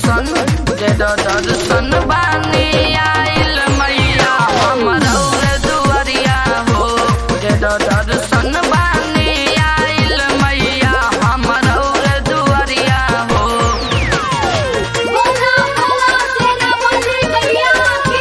दर्शन दे द दर्शन बानी आइल मैया हमर और दुआरिया हो दे द दर्शन बानी आइल मैया हमर और दुआरिया हो बोला बोला सेना मंत्री मैया की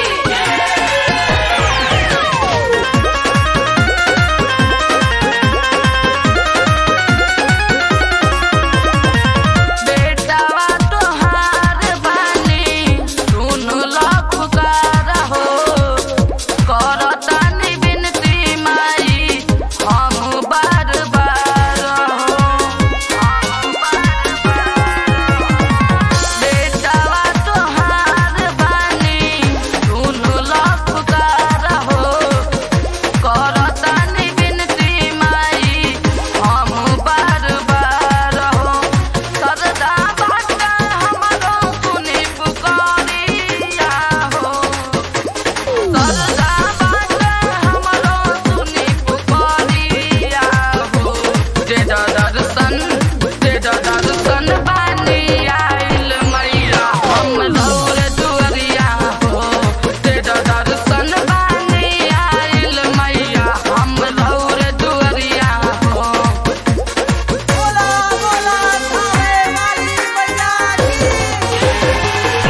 बेटावा तोहार बानी सुन ला पुकार हो करतानी बिनती माई हम बार बार हो हम बार बार बेटावा तोहार बानी सुन ला पुकार हो करतानी बिनती माई हम बार बार हो सरदा बाटा हमरो सुनी पुकारिया हो सरदा बाटा हमरो सुनी पुकारिया हो दे द दर्शन दे द दर्शन बानी आइल मैया हम लौर दुआरिया हो दे द दर्शन बानी आइल मैया हम लौर दुआरिया हो बोला बोला थावे वाली मैया की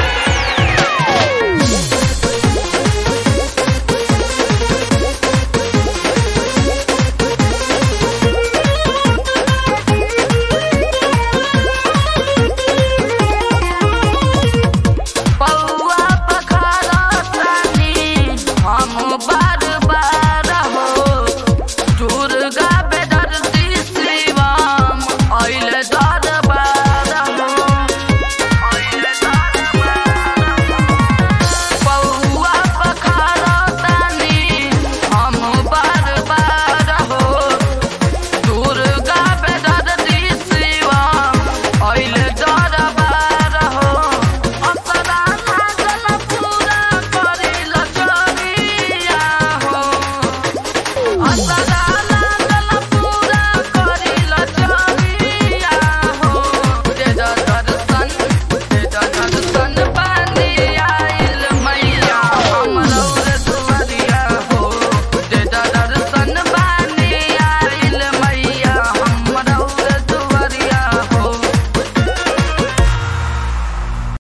पौआ पखारा तानी हम बार बार हो दुर्गा बेदर्दी शिवम अइल दरबार हो अइल दरबार पौआ पखारा तानी हम बार बार हो दुर्गा बेदर्दी शिवम अइल दरबार हो अपना लागल पूरा करिल चोरिया हो अपना